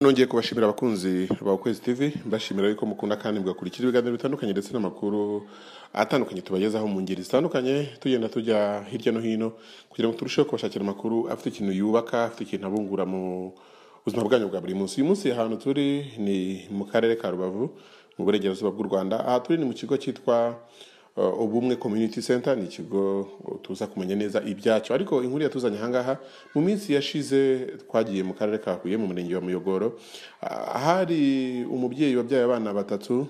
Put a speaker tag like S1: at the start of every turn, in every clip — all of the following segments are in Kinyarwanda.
S1: nongeye kubashimira abakunzi ba ukwezi tv mbashimira yuko mukunda kandi mugakurikira ibiganiro bitandukanye ndetse n'amakuru atandukanye tubagezaho mu ngeri zitandukanye tugenda tujya hirya no hino kugira ngo turusheho kubashakira amakuru afite ikintu yubaka afite ikintu abungura mu buzima bwanyu bwa buri munsi uyu munsi ahantu turi ni mu karere ka rubavu mu burengerazuba bw'u rwanda aha turi ni mu kigo cyitwa uh, ubumwe community center ni ikigo tuza kumenya neza ibyacyo ariko inkuru yatuzanye ahangaha mu minsi yashize twagiye mu karere ka huye mu murenge wa muyogoro Ah, hari umubyeyi wabyaye abana batatu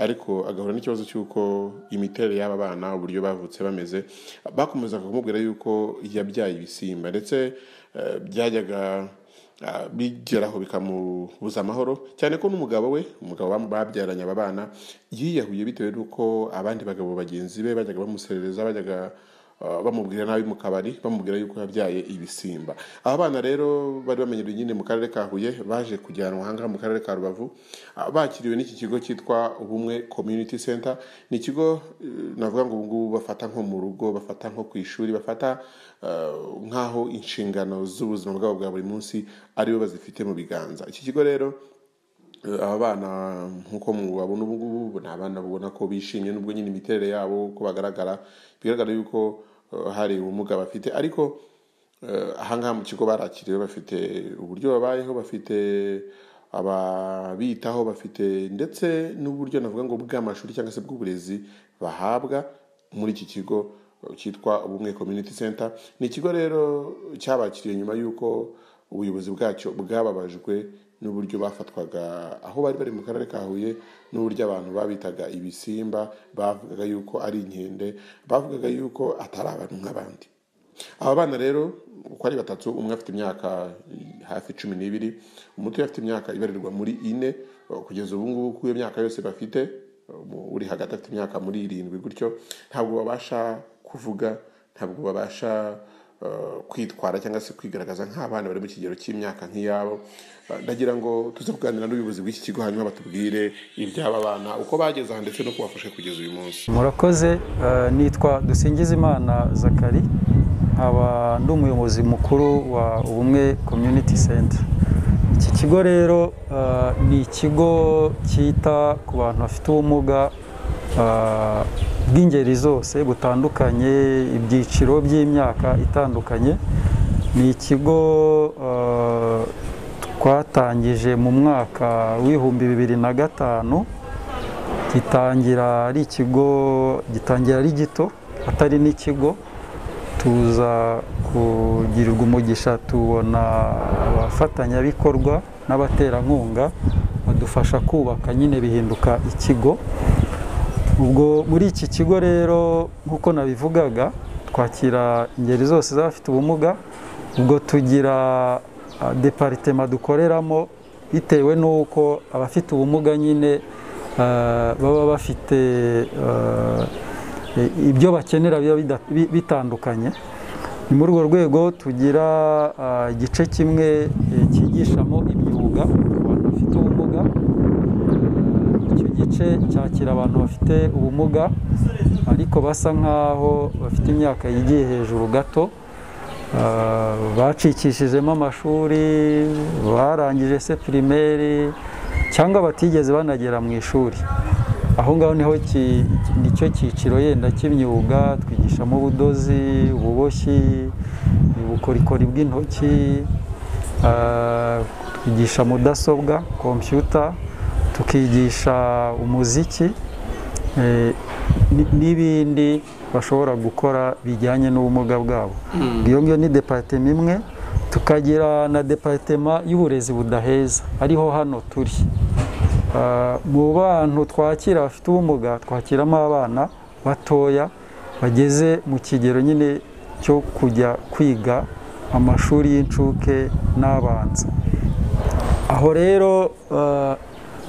S1: ariko agahura n'ikibazo cy'uko imiterere y'aba bana uburyo bavutse bameze bakomezaga kumubwira yuko yabyaye ibisimba ndetse eh, byajyaga ah, bigeraho bikamubuza amahoro cyane ko n'umugabo we umugabo bam- babyaranye aba bana yiyahuye bitewe n'uko abandi bagabo bagenzi be bajyaga bamuserereza bajyaga ah, bamubwira nabi mu kabari bamubwira yuko yabyaye ibisimba aba bana rero bari bamenyereye nyine mu karere ka huye baje kujyanwa ahangaha mu karere ka rubavu ah, bakiriwe n'iki kigo cyitwa ubumwe community center ni ikigo eh, navuga ngo ubu ngubu bafata nko mu rugo bafata nko ku ishuri bafata eh, nk'aho inshingano z'ubuzima bwabo bwa buri munsi aribo bazifite mu biganza iki kigo rero Eh, aba bana nk'uko mubabona ubu ngubu ni abana babona ko bishimye n'ubwo nyine imiterere yabo uko bagaragara bigaragara yuko eh, hari ubumuga bafite ariko eh, ahangaha mu kigo barakiriwe bafite uburyo babayeho bafite ababitaho bafite ndetse n'uburyo navuga ngo bw'amashuri cyangwa se bw'uburezi bahabwa muri iki kigo eh, cyitwa ubumwe community center ni ikigo rero cyabakiriye nyuma y'uko ubuyobozi bwacyo bwababajwe n'uburyo bafatwaga aho bari bari mu karere ka huye n'uburyo abantu babitaga ibisimba bavugaga yuko ari inkende bavugaga yuko atari abantu nk'abandi aba bana rero uko ari batatu umwe afite imyaka hafi cumi n'ibiri umutoya afite imyaka ibarirwa muri ine kugeza ubu ngubu kuri iyo myaka yose bafite umu- uri hagati afite imyaka muri irindwi gutyo ntabwo babasha kuvuga ntabwo babasha eh, kwitwara cyangwa se kwigaragaza nk'abana bari mu kigero cy'imyaka nk'iyabo Eh, ndagira ngo tuze kuganira n'ubuyobozi bw'iki kigo hanyuma batubwire iby'aba bana uko bageze aha ndetse no kubafasha kugeza uyu munsi
S2: murakoze eh, nitwa dusingizimana zakari nkaba ndi umuyobozi mukuru wa ubumwe community center iki kigo rero eh, ni ikigo cyita ku bantu bafite ubumuga eh, bw'ingeri zose butandukanye ibyiciro by'imyaka itandukanye ni ikigo eh, twatangije mu mwaka w'ibihumbi bibiri na gatanu gitangira ari ikigo gitangira ari gito atari n'ikigo tuza kugirirwa umugisha tubona abafatanyabikorwa n'abaterankunga badufasha kubaka nyine bihinduka ikigo ubwo muri iki kigo rero nk'uko nabivugaga twakira ingeri zose z'abafite ubumuga ubwo tugira ah, deparitema dukoreramo bitewe n'uko abafite ubumuga nyine ah, baba bafite ah, i- ibyo bakenera biba bida- bi- bitandukanye ni muri urwo rwego tugira ah, igice kimwe eh, cyigishamo imyuga ku bantu bafite ubumuga Eh, icyo gice cyakira abantu bafite ubumuga ariko basa nk'aho bafite imyaka yigiye hejuru gato Ah, bacikishijemo amashuri barangije se pirimeri cyangwa batigeze banagera mu ishuri aho ngaho niho ki- nicyo cyiciro yenda cy'imyuga twigishamo ubudozi ububoshyi ubukorikori bw'intoki ah, twigisha mudasobwa kompiyuta tukigisha umuziki eh, ni- n'ibindi bashobora gukora bijyanye n'ubumuga bwabo iyo ngiyo ni deparitema imwe tukagira na deparitema y'uburezi budaheza ariho hano turi Ah, mu bantu twakira bafite ubumuga twakiramo abana batoya bageze mu kigero nyine cyo kujya kwiga amashuri y'incuke n'abanza aho rero eh,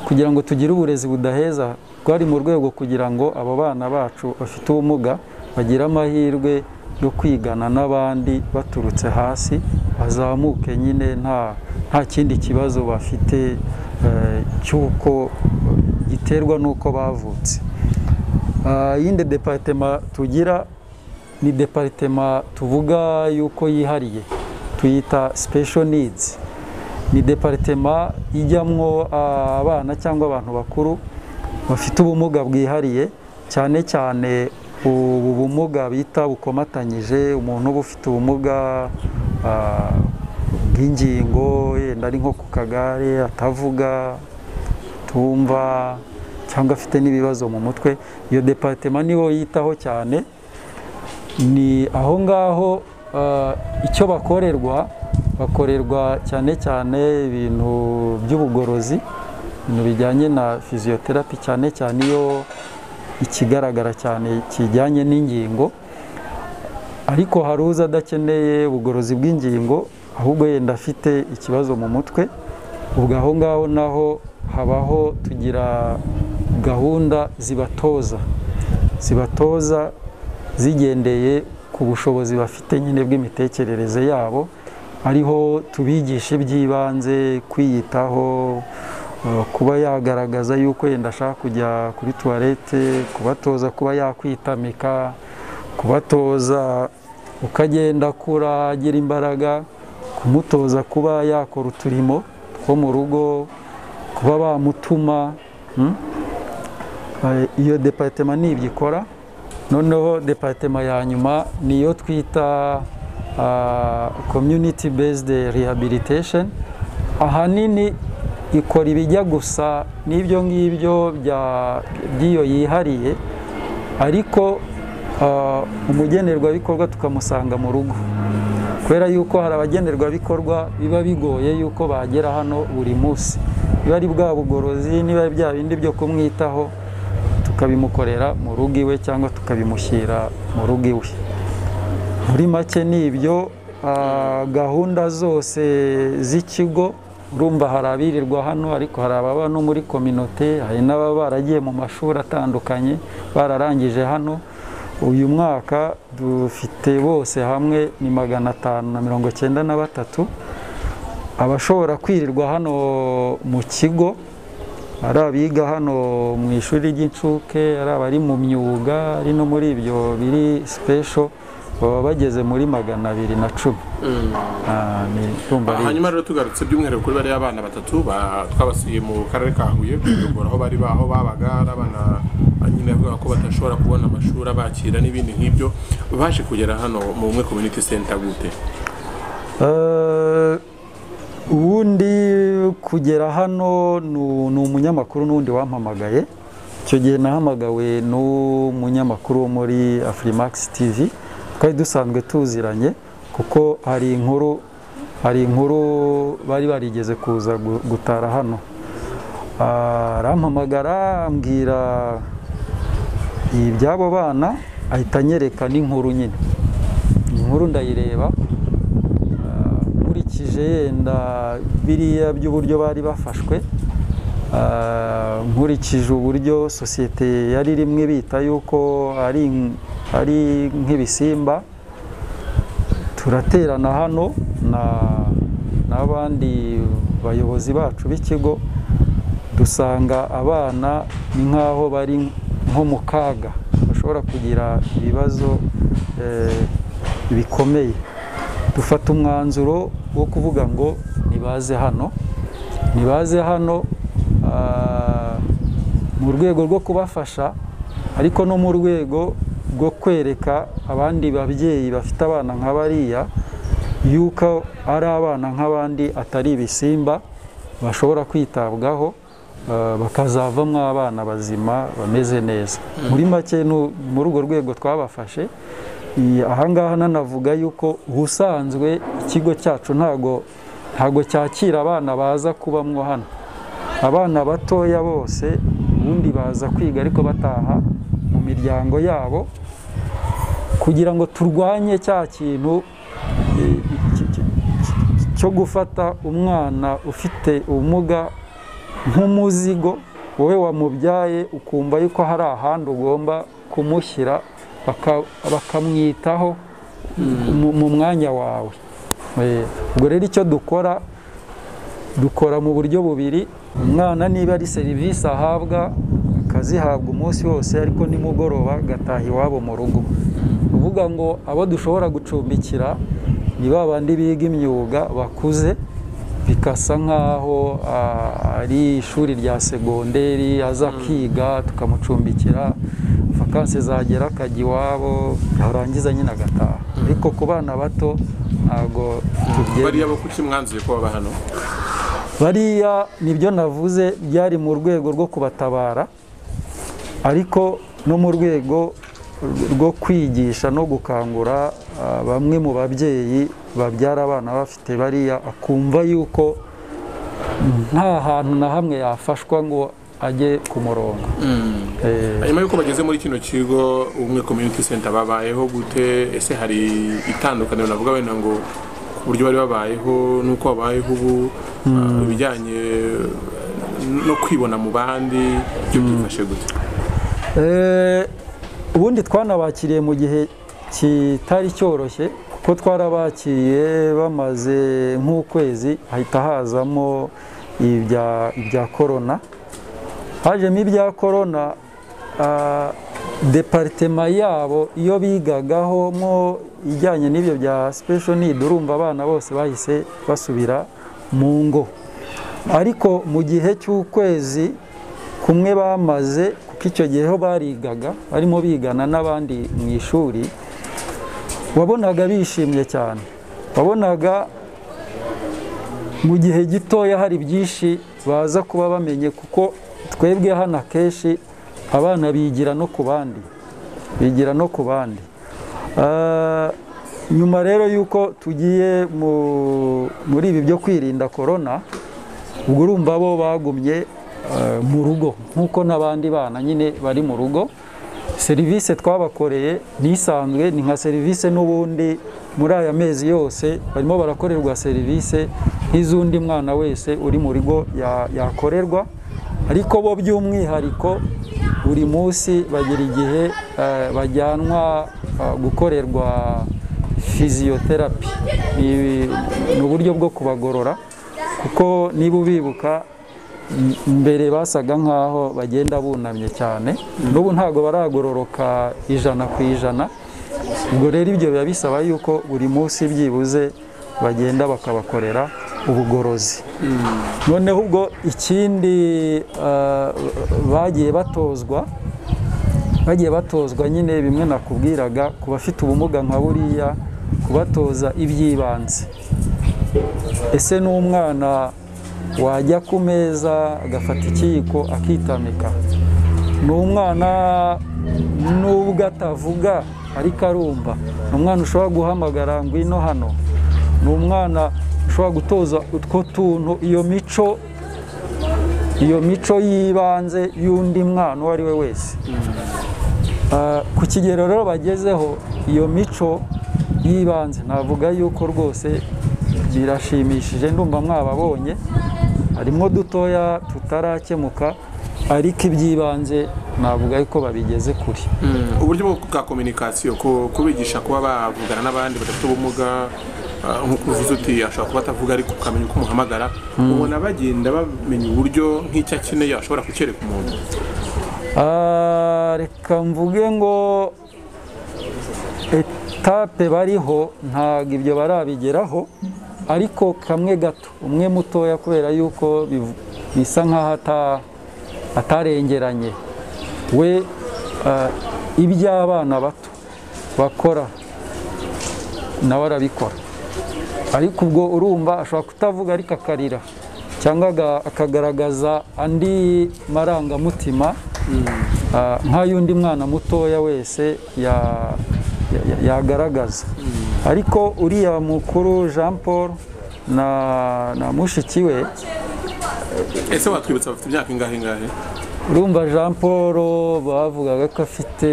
S2: kugira ngo tugire uburezi budaheza twari mu rwego kugira ngo abo bana bacu bafite ubumuga bagire amahirwe yo kwigana n'abandi baturutse hasi bazamuke nyine nta nta kindi kibazo bafite eh, cy'uko giterwa n'uko bavutse Ah, iyindi deparitema tugira ni deparitema tuvuga yuko yihariye tuyita special needs ni deparitema ijyamwo abana cyangwa abantu bakuru bafite ubumuga bwihariye cyane cyane ubu bumuga bita bukomatanyije umuntu uba ufite ubumuga ah, bw'ingingo yenda ari nko ku kagare atavuga atumva cyangwa afite n'ibibazo mu mutwe iyo deparitema niho yitaho cyane ni aho ngaho ah, icyo bakorerwa bakorerwa cyane cyane ibintu by'ubugorozi ibintu bijyanye na fiziyoterapi cyane cyane iyo ikigaragara cyane kijyanye n'ingingo ariko hari uza adakeneye ubugorozi bw'ingingo ahubwo yenda afite ikibazo mu mutwe ubwo aho ngaho naho habaho tugira gahunda zibatoza zibatoza zigendeye ku bushobozi bafite nyine bw'imitekerereze yabo ariho tubigisha iby'ibanze kwiyitaho eh, kuba yagaragaza yuko yenda ashaka kujya kuri tuwarete kubatoza kuba yakwitamika kubatoza uko agenda akura agira imbaraga kumutoza kuba yakora uturimo two mu rugo kuba bamutuma mm? Eh, iyo deparitema ni ibyo ikora noneho deparitema ya nyuma niyo twita ah, community based rehabilitation ahanini ikora ibijya gusa n'ibyo ngibyo bya- by'iyo yihariye ariko ah, umugenerwabikorwa tukamusanga mu rugo kubera yuko hari abagenerwabikorwa biba bigoye yuko bagera hano buri munsi biba ari bwa bugorozi niba ari bya bindi byo kumwitaho tukabimukorera mu rugo iwe cyangwa tukabimushyira mu rugo iwe muri make ni ibyo ah, gahunda zose z'ikigo urumva hari abirirwa hano ariko hari ababa no muri kominote hari n'ababa baragiye mu mashuri atandukanye bararangije hano uyu mwaka dufite bose hamwe ni magana atanu na mirongo cyenda na batatu abashobora kwirirwa hano mu kigo ari abiga hano mu ishuri ry'incuke ari abari mu myuga ari no muri ibyo biri sipesho baba bageze muri magana abiri na cumi Ah, ni urumva
S1: Ah,
S2: ari-
S1: hanyuma rero tugarutse by'umwihariko kuri bariya bana batatu ba- twabasuye mu karere ka huye kuyobora aho bari baho babaga ari abana ah, nyine avuga ko badashobora kubona amashuri abakira n'ibindi nk'ibyo baje kugera hano mu bumwe community center gute
S2: Eh, ubundi kugera hano nu- ni umunyamakuru n'undi wampamagaye icyo gihe nahamagawe n'umunyamakuru wo muri afurimax tv twari dusanzwe tuziranye kuko hari inkuru hari inkuru bari barigeze kuza gu- gutara hano Ah, arampamagara ambwira iby'abo bana ahita anyereka n'inkuru nyine inkuru ndayireba nkurikije yenda biriya by'uburyo bari bafashwe ah, nkurikije uburyo sosiyete yari rimwe bita yuko ari ari nk'ibisimba turaterana hano na n'abandi bayobozi bacu b'ikigo dusanga abana ni nk'aho bari nko mu kaga bashobora kugira ibibazo eh, bikomeye dufata umwanzuro wo kuvuga ngo nibaze hano nibaze hano ah, mu rwego rwo kubafasha ariko no mu rwego rwo kwereka abandi babyeyi bafite abana nka bariya yuko ari abana nk'abandi atari ibisimba bashobora kwitabwaho ah, bakazavamo abana bazima bameze neza muri make nu- muri urwo rwego twabafashe Iyi- ahangaha nanavuga yuko ubusanzwe ikigo cyacu ntago ntago cyakira abana baza kubamwo hano abana batoya bose ubundi baza kwiga ariko bataha mu miryango yabo kugira ngo turwanye cya kintu eh, ki- ki- ki- cyo gufata umwana ufite ubumuga nk'umuzigo wowe wamubyaye ukumva yuko hari ahandi ugomba kumushyira baka- bakamwitaho mu- mu mwanya wawe Eh, ubwo rero icyo dukora dukora mu buryo bubiri umwana niba ari serivisi ahabwa akazihabwa umunsi wose ariko nimugoroba agataha iwabo mu rugo uvuga ngo abo dushobora gucumbikira ni ba bandi biga imyuga bakuze bikasa nk'aho ah, ari ishuri rya segonderi aza akiga tukamucumbikira vakansi zagera akajya iwabo yarangiza nyine agataha ariko ku bana bato ntabwo tubyemera
S1: bariya bo kuki mwanzuye ko baba hano
S2: bariya nibyo navuze byari mu rwego rwo kubatabara ariko no mu rwego rwo kwigisha no gukangura ah, bamwe mu babyeyi babyara abana bafite bariya akumva yuko nta hantu na hamwe yafashwa ngo ajye ku murongo Eh,
S1: nyuma y'uko bageze muri kino kigo umwe community center babayeho gute ese hari itandukaniro navuga wenda ngo ku buryo bari babayeho n'uko babayeho ubu ah, ibijyanye no kwibona mu bandi ibyo byifashe gute
S2: Eh, ubundi twanabakiriye mu gihe kitari cyoroshye kuko twarabakiriye bamaze nk'ukwezi hahita hazamo ibya, ibya korona hajemo ibya korona ah, deparitema yabo iyo bigagaho mo ijyanye n'ibyo bya special need urumva abana bose bahise basubira mu ngo ariko mu gihe cy'ukwezi kumwe bamaze kuko icyo gihe ho barigaga barimo bigana n'abandi mu ishuri wabonaga bishimye cyane wabonaga mu gihe gitoya hari byinshi baza kuba bamenye kuko twebwe hano akenshi abana bigira no ku bandi bigira no ku bandi Ah, nyuma rero y'uko tugiye mu- muri ibi byo kwirinda korona ubwo urumva bo bagumye eh, mu rugo nk'uko n'abandi bana nyine bari mu rugo serivisi twabakoreye nisanzwe ni nka serivisi n'ubundi muri aya mezi yose barimo barakorerwa serivisi nk'iz'undi mwana wese uri mu rugo ya- yakorerwa ariko bo by'umwihariko buri munsi bagira igihe eh, bajyanwa eh, gukorerwa fiziyoterapi ni ni uburyo bwo kubagorora kuko niba ubibuka m- mbere basaga nk'aho bagenda bunamye cyane n'ubu ntabwo baragororoka ijana ku ijana ubwo rero ibyo biba bisaba yuko buri munsi byibuze bagenda bakabakorera ubugorozi noneho ubwo ikindi eh, bagiye batozwa bagiye batozwa nyine bimwe nakubwiraga ku bafite ubumuga nka buriya kubatoza iby'ibanze ese n'umwana wajya ku meza agafata ikiyiko akitamika ni umwana nubwo atavuga ariko arumva ni umwana ushobora guhamagara ngwino hano ni umwana ushobora gutoza utwo tuntu iyo mico iyo mico y'ibanze y'undi mwana uwo ari we wese Ah, ku kigero rero bagezeho iyo mico y'ibanze navuga yuko rwose birashimishije ndumva mwababonye harimo dutoya tutarakemuka ariko iby'ibanze navuga yuko babigeze kure
S1: uburyo bwo- bwa communication ku- kubigisha kuba bavugana n'abandi badafite ubumuga ah, nk'uko uvuze uti ashobora kuba atavuga ariko ukamenya uko umuhamagara ubona bagenda bamenya uburyo nk'icyo akeneye ashobora kucyereka umuntu
S2: Ah, reka mvuge ngo etape bariho ntabwo ibyo barabigeraho ariko kamwe gato umwe mutoya kubera yuko biv- bisa nk'aho ata- atarengeranye we ah, iby'abana bato bakora nawe arabikora ariko ubwo urumva ashobora kutavuga ariko akarira cyangwa aga- akagaragaza andi marangamutima ah, nk'ay'undi mwana mutoya wese ya- ya- ya- yagaragaza ariko uriya mukuru jean paul na, na mushiki we
S1: ese watwibutsa bafite imyaka ingahe ingahe
S2: urumva jean paul bavugaga ko afite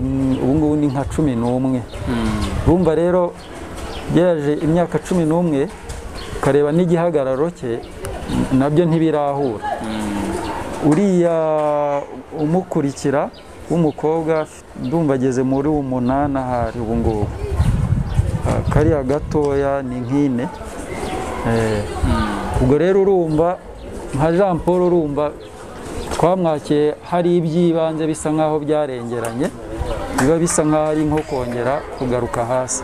S2: mm, ubu ngubu ni nka cumi n'umwe urumva rero geraje imyaka cumi n'umwe ukareba n'igihagararo cye n- nabyo ntibirahura uriya umukurikira w'umukobwa ndumva ageze muri umunani ahari ubu ngubu Ah, kariya gatoya ni nk'ine Eh, ubwo rero urumva nka jean paul urumva twamwakiye hari iby'ibanze bisa nk'aho byarengeranye biba bisa nk'aho ari nko kongera kugaruka hasi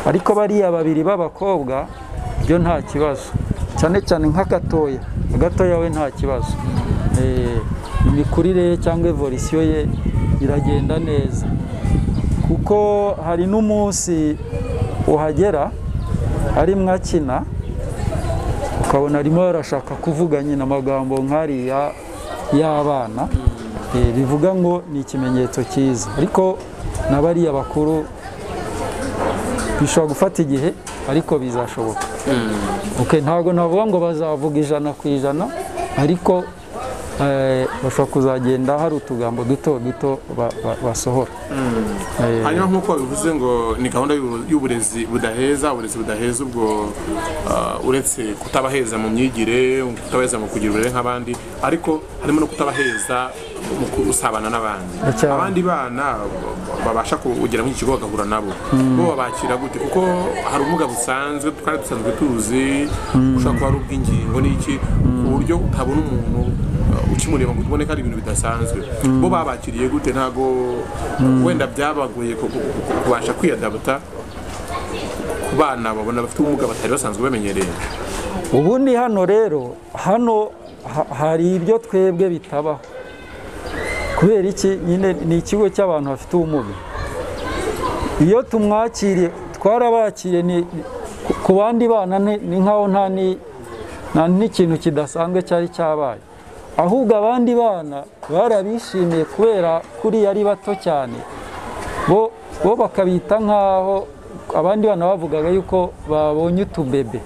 S2: ariko bariya babiri b'abakobwa byo nta kibazo cyane cyane nka gatoya gatoya we nta kibazo Eh, imikurire ye cyangwa evolisiyo ye iragenda neza kuko hari n'umunsi uhagera ari mwakina ukabona arimo arashaka kuvuga nyine amagambo nk'ariya y'abana Eh, bivuga ngo ni ikimenyetso cyiza ariko n'abariya bakuru bishobora gufata igihe ariko bizashoboka Okay, ntabwo navuga ngo bazavuga ijana ku ijana ariko eh, bashobora kuzagenda hari utugambo duto duto ba- ba- basohora Eh,
S3: hanyuma nk'uko bivuze ngo ni gahunda y'ubu- y'uburezi budaheza uburezi budaheza ubwo ah, uretse kutabaheza mu myigire kutabaheza mu kugira uburere nk'abandi ariko harimo no kutabaheza mu gusabana n'abandi
S2: Cyane.
S3: abandi bana babasha kugera muri iki kigo bagahura nabo bo babakira gute kuko hari ubumuga busanzwe twari dusanzwe tuzi ushobora kuba ari ubw'ingingo n'iki ku buryo utabona umuntu uh, ukimureba ngo ubone ko ari ibintu bidasanzwe bo babakiriye gute ntabwo wenda byabagoye ku- ku- ku- kubasha kwiyadabuta ku bana babona bafite ubumuga batari basanzwe bamenyereye
S2: ubundi hano rero hano ha- hari ibyo twebwe bitabaho kubera iki nyine ni ikigo cy'abantu bafite ubumuga iyo tumwakiriye twarabakiriye ni- ni- ku- ku bandi bana ni ni nk'aho nta ni- nta n'ikintu kidasanzwe cyari cyabaye ahubwo abandi bana barabishimiye kubera kuri ari bato cyane bo bo bakabita nk'aho abandi bana bavugaga yuko babonye utubebe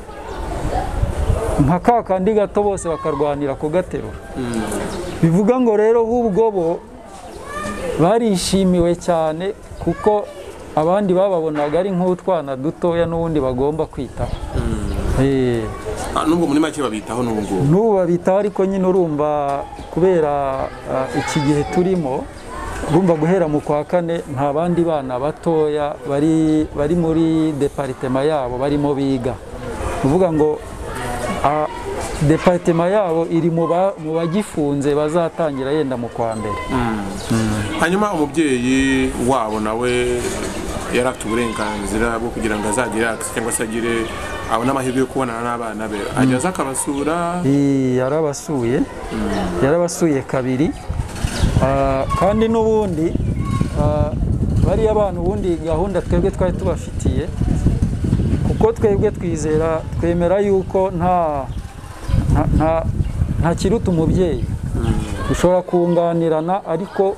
S2: nka ka kandi gato bose bakarwanira kugaterura bivuga ngo rero ahubwo bo barishimiwe cyane kuko abandi bababonaga ari nk'utwana dutoya n'ubundi bagomba kwitaho Eh,
S3: Ah, nubwo muri make babitaho n'ubu ngubu
S2: n'ubu babitaho ariko nyine urumva kubera ah, iki gihe turimo urumva guhera mu kwa kane nta bandi bana batoya bari bari muri deparitema yabo barimo biga uvuga ngo ah, deparitema yabo iri mu ba- mu bagifunze bazatangira yenda mu kwa mbere
S3: hanyuma umubyeyi wabo nawe yari afite uburenganzira bwo kugira ngo azagire access cyangwa se agire abone amahirwe yo kubonana n'abana be ajya aza akabasura
S2: Eh, yarabasuye yarabasuye kabiri Ah, kandi n'ubundi ah, bariya bana ubundi gahunda twebwe twari tubafitiye kuko twebwe twizera twemera yuko nta nta- nta- nta kiruta umubyeyi ushobora kunganirana ariko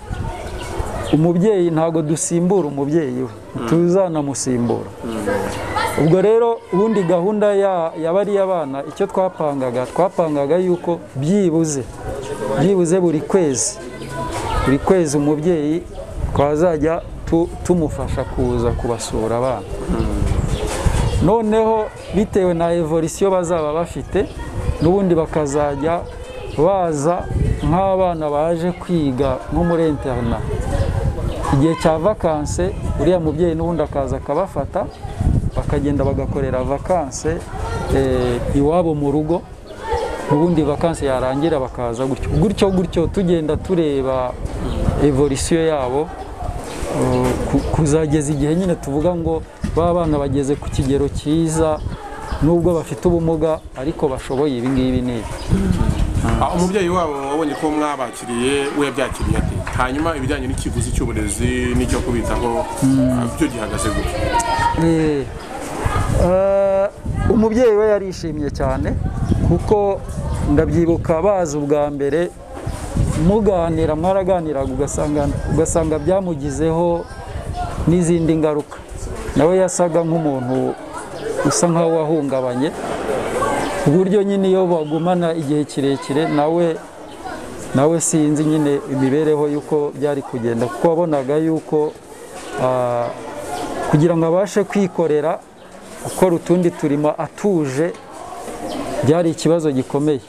S2: umubyeyi ntabwo dusimbura umubyeyi we tuzanamusimbura ubwo rero ubundi gahunda ya- ya bariya bana icyo twapangaga twapangaga yuko byibuze byibuze buri kwezi buri kwezi umubyeyi twazajya tu- tumufasha kuza kubasura abana noneho bitewe na evolisiyo bazaba bafite n'ubundi bakazajya baza nk'abana baje kwiga nko muri interina igihe cya vakanse uriya mubyeyi n'ubundi akaza akabafata bakagenda bagakorera vakanse eh, iwabo mu rugo n'ubundi vakanse yarangira bakaza gutyo gutyo gutyo tugenda tureba evolisiyo yabo eh, ku- kuzageza igihe nyine tuvuga ngo ba bana bageze ku kigero cyiza nubwo bafite ubumuga ariko bashoboye ibi ngibi n'ibi
S3: Ah, umubyeyi wabo wabonye ko mwabakiriye we yabyakiriye ate hanyuma ibijyanye n'ikiguzi cy'uburezi n'icyo kubitaho ah, byo gihagaze gutyo
S2: Eh, eh, umubyeyi we yarishimye cyane kuko ndabyibuka baza ubwa mbere muganira mwaraganiraga ugasanga ugasanga byamugizeho n'izindi ngaruka nawe yasaga nk'umuntu usa nk'aho wahungabanye ku buryo nyine iyo bagumana igihe kirekire nawe nawe sinzi nyine imibereho y'uko byari kugenda kuko wabonaga yuko ah, kugira ngo abashe kwikorera gukora utundi turimo atuje byari ikibazo gikomeye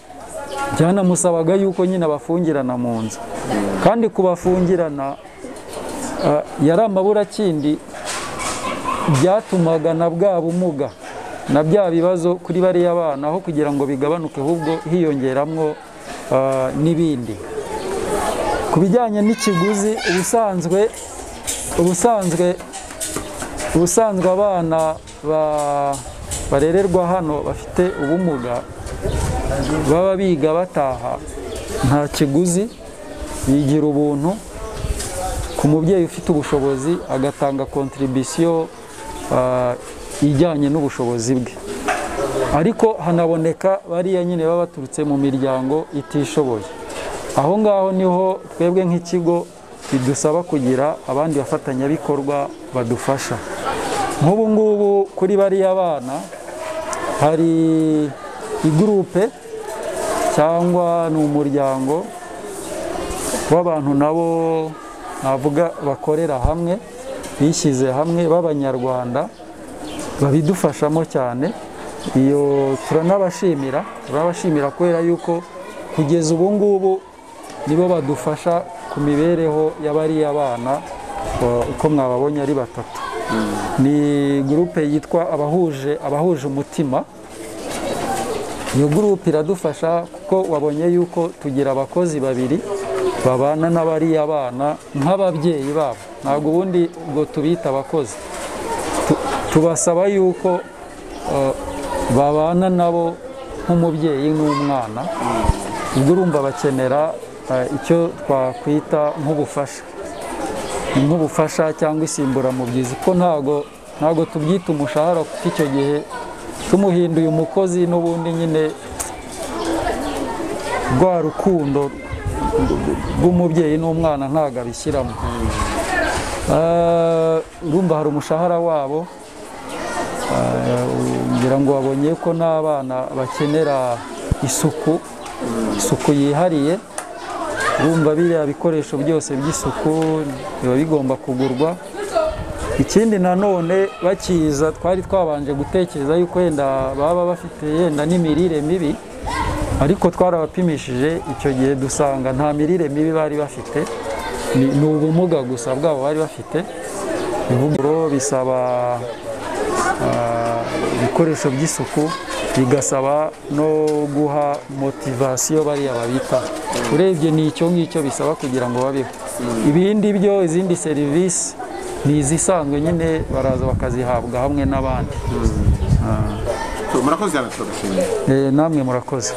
S2: byanamusabaga yuko nyine abafungirana mu nzu kandi kubafungirana ah, yari amaburakindi byatumaga na bwa bumuga na bya bibazo kuri bariya bana aho kugira ngo bigabanuke ahubwo hiyongeramo ah, n'ibindi ku bijyanye n'ikiguzi ubusanzwe ubusanzwe ubusanzwe abana ba- barererwa hano bafite ubumuga baba biga bataha nta kiguzi bigira ubuntu ku mubyeyi ufite ubushobozi agatanga kontribisiyo ah, ijyanye n'ubushobozi bwe ariko hanaboneka bariya nyine baba baturutse mu miryango itishoboye aho ngaho niho twebwe nk'ikigo bidusaba kugira abandi bafatanyabikorwa badufasha nk'ubu ngubu kuri bariya bana hari igurupe cyangwa ni umuryango w'abantu nabo navuga bakorera hamwe bishyize hamwe b'abanyarwanda babidufashamo cyane iyo turanabashimira turabashimira kubera yuko kugeza ubu ngubu nibo badufasha ku mibereho ya bariya bana eh, uko mwababonye ari batatu ni gurupe yitwa abahuje abahuje umutima iyo gurupe iradufasha kuko wabonye yuko tugira abakozi babiri babana n'abariya bana nk'ababyeyi babo ntabwo ubundi ngo tubita abakozi Tu- tubasaba yuko eh, babana nabo nk'umubyeyi n'umwana ubwo urumva bakenera eh, icyo twakwita nk'ubufasha nk'ubufasha cyangwa insimburamubyizi ko ntago ntago tubyita umushahara kuko icyo gihe tumuhinduye umukozi n'ubundi nyine rwa rukundo rw'umubyeyi n'umwana ntago abishyiramo Eh, urumva hari umushahara wabo Eh, ngira ngo wabonye ko n'abana bakenera isuku isuku yihariye urumva biriya bikoresho byose by'isuku biba bigomba kugurwa ikindi nanone bakiza twari twabanje gutekereza yuko wenda baba bafite yenda n'imirire mibi ariko twarabapimishije icyo gihe dusanga nta mirire mibi bari bafite ni ni ubumuga gusa bwabo bari bafite ivugururo bisaba ah, ibikoresho by'isuku bigasaba no guha motivasiyo bariya babita urebye ni icyo ngicyo bisaba kugira ngo babeho ibindi byo izindi serivisi ni izisanzwe nyine baraza bakazihabwa hamwe n'abandi
S3: murakoze cyane turabashimiye
S2: Eh, namwe murakoze